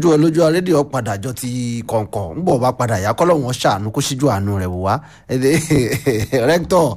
ojú olójú rédíò padà jọ ti kọ̀ǹkọ̀ ń bọ̀ bá padà yá kọ́ lọ́wọ́n ṣàánú kó síjú àánú rẹ̀ wò wá rẹ́kítọ̀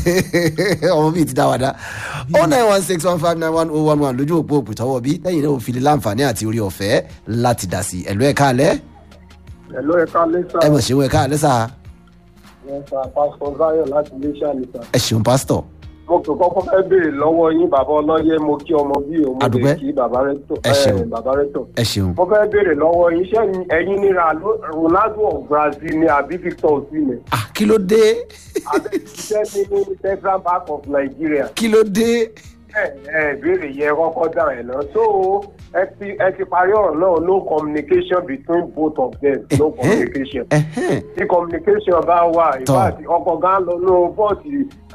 ọmọ bíi ti dá wa dá oh nine one six one five nine one oh one one lójú òpó òpè tọwọ́ bí lẹ́yìn náà òfin láǹfààní àti orí ọ̀fẹ́ láti dá sí ẹ̀lú ẹ̀ka alẹ́ Hello, ẹ̀ka lẹ́sà. ẹ mọ̀ ṣeun ẹ̀ka alẹ́ sà Ẹ̀sà Pásítọ̀ Záyọ̀ láti Iléṣà nìta. ẹ ṣeun pásítọ̀ Mo kò kọ́kọ́ fẹ́ béèrè lọ́wọ́ yín bàbá ọlọ́yẹ mo kí ọmọ bí o mo Àdúpẹ́. lè kí bàbá rẹ́tọ̀. Ẹ ṣeun. ẹ̀, Bàbá rẹ́tọ̀. ẹ ṣeun Mo fẹ́ béèrè lọ́wọ́ yín ṣé ẹ̀yin ní Ra- Ronaldo of Brazil ni àbí Victor Osimhen? ah kí ló dé Àbí ṣiṣẹ́ ní ní Central Bank of Nigeria? kí ló dé Ẹ ẹ ìbéèrè yẹn kọ́kọ́ dà ẹ̀ náà. So ẹ ti ẹ ti parí ọ̀rọ̀ náà no communication between both of them no Ẹ̀hẹ́n. communication. ẹ̀hẹ́n tí communication bá wà Tọ́. ìfàtí ọkọ̀ gán lọ ní bọ́ọ̀tì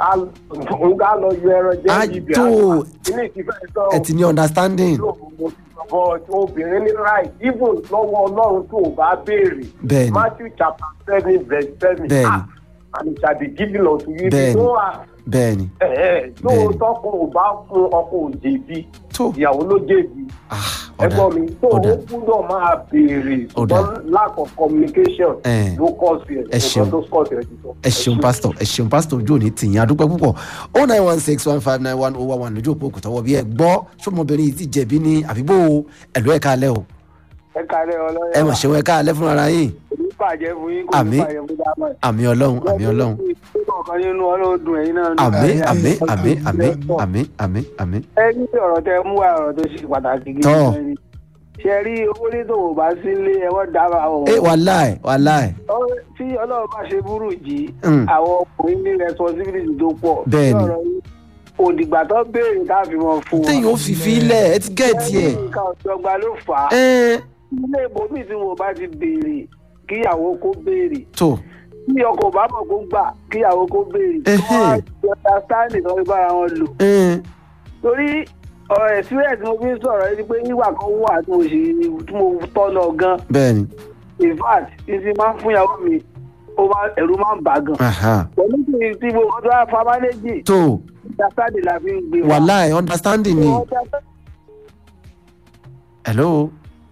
ń gá lọ yọ ẹran jẹ́ Á ibi tó. ilé ìtìfẹ́ sọ ẹ ti ní understanding but obìnrin ní right even lọ́wọ́ ọlọ́run tó o bá béèrè Bẹ́ẹ̀ni. matthew chapter seven verse seven Bẹ́ẹ̀ni. ah and it shall be given unto you Bẹ́ẹ̀ni. tó wà bẹ́ẹ̀ ni tó Bẹ́ẹ̀ni. tọkọ ò bá fún ọkọ ò jẹ̀bi tó ìyàwó ló jẹ̀bi ah ọ̀dà ẹgbọ́n mi tó ọ̀dà o gbúdọ̀ máa béèrè Ọ̀dà. ṣùgbọ́n lack of communication Ẹ̀. ló kọ́ sí ẹ̀ Ẹ ṣeun. nǹkan tó kọ́ sí ẹ̀ ti sọ. ẹ ṣeun pásítọ̀ ẹ ṣeun pásítọ̀ ojú òní tìyín adúpẹ́ púpọ̀ oh nine one six one five nine one oh one one lójú òpó òkùtọ́wọ́ bí ẹ gbọ́ sọmọbìnrin yìí ti jẹ̀bi ní àbíbó ẹ̀lú ẹ̀ka alẹ́ o ẹ kálẹ̀ ọlọ́yẹ ẹ mọ̀ ṣeun ẹ̀ka alẹ́ fúnra ara yín ní bàjẹ́ fún yín kò Àmín. ní bàjẹ́ fún dámọ̀ àmì ọlọ́run àmì ọlọ́run ọ̀kan nínú ọlọ́dún ẹ̀yin náà. àmì àmì àmì àmì àmì àmì àmì ẹ ní ọ̀rọ̀ tẹ mú wa ọ̀rọ̀ tó ṣe pàtàkì gidi Tọ́. gan ni. ṣe rí owó ní tòun bá sí ilé ẹ wọ́n dábàá àwọn ẹ wàláì wàláì Ọ- tí ọlọ́run bá ṣe burú jì Mm. àwọn ọkùnrin ní responsibility tó pọ̀. Bẹ́ẹ̀ni. Bí ọ̀rọ̀ yìí, òdìgbà tó béèrè káfí wọn fún wọn. téèyàn ó fi fi ilẹ̀ ẹ ti gẹ̀ẹ́tì ẹ̀ nǹkan ọ̀dọ́gba ló fà á. ẹ̀ ilé ìbòmí tí mo bá ti béèrè kíyàwó kó béèrè tó tí ọkọ̀ bá mọ̀ kó gbà kíyàwó kó béèrè kí Ẹhẹ́. wọ́n á ti understanding tó fi bára wọn lò. ẹ̀ torí ọ̀rọ̀ experience mo fi ń sọ̀rọ̀ yìí ni pé nígbà kan wà tí mo ṣe tí mo tọ́ lọ gan bẹ́ẹ̀ ni in fact tí ti máa ń fún ìyàwó mi ó máa ẹ̀rù máa ń bà gan. aha pẹ̀lú tí tí mo kọ́ tó wá fa mánéjì tó understanding la fi ń gbé wa. wàláì understanding ni hello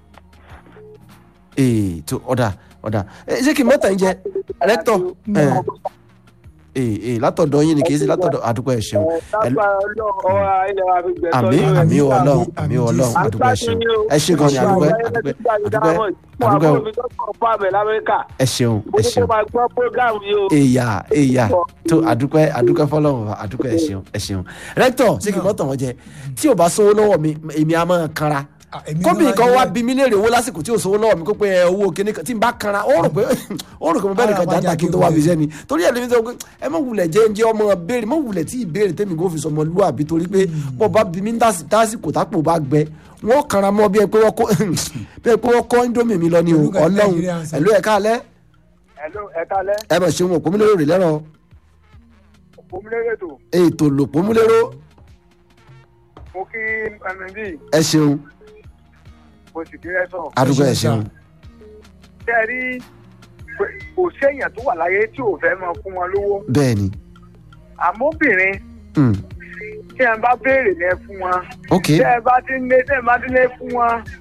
ee tó ọ̀dà ọ̀dà ẹ ṣé kí n mọ́tà ń jẹ rẹ́tọ̀ ẹ̀ ee ee látọ̀dọ̀ yín ni kì í ṣe látọ̀dọ̀ àdúgbò ẹ̀ ṣeun Hello? lágbára ọlọ́run ọ̀rọ̀ ilẹ̀ wa fi gbẹ̀tọ́ àmì lórí àmì ẹ̀. ọlọ́run àmì ọlọ́run àdúgbò ẹ̀ ṣeun ẹ ṣe gan ni àdúgbò ẹ̀ àdúgbò ẹ̀ àdúgbò ẹ̀ àdúgbò ẹ̀ ẹ ṣeun ẹ ṣeun èyà èyà tó àdúgbò ẹ̀ àdúgbò ẹ̀ fọlọ́run wa, àdúgbò ẹ̀ ṣeun ẹ ṣeun rẹ́tọ̀ ṣé kí n mọ́tà wọn jẹ tí ò bá sówó lọ́wọ́ mi èmi á máa kanra Ah, èmi kóbìnrin náà kan yẹ- wá bí mi léèrè owó lásìkò tí ò sówó lọ́wọ́ mi kó pé ẹ, owó kíní kan tí n bá kanra ó rò pé ó rò pé mo bẹ́ẹ̀ nìkan Ara jáńtà kí n tó wá fi iṣẹ́ ni torí ẹ̀ lè mi sọ pé ẹ má wulẹ̀ jẹ́ ǹjẹ́ ọmọ béèrè má wulẹ̀ tí ìbéèrè tèmi kò fi sọmọ lúàbí torí pé bọ́ bá bí mi ń dásì- dásìkò tápò bá gbẹ wọ́n kanra mọ́ bí ẹ pé wọ́n kó bí ẹ pé wọ́n kọ́ indomie mi lọ ni o Olùkọ́ ti ọlọ́run Nàìjíríà ń sọ. ẹ̀lú ẹ̀ka alẹ́ ẹ kálẹ̀ ẹ bẹ̀ ṣeun òpómúlérò rè lẹ́rọ̀ òmìnira tó ètò lòpómúlérò mo kí ẹnìbí ẹ ṣeun mo sì kí ẹ sàn. àdúgbò ẹ Ẹ ṣeun, ṣeun ṣe rí kò séèyàn tó wà láyé tí ò fẹ́ máa fún wọn lówó bẹ́ẹ̀ ni àmóbìnrin Mm, tí ẹ bá béèrè ní ẹ fún wọn ok tí ẹ bá ti ń lé tí ẹ bá ti ń lé fún wọn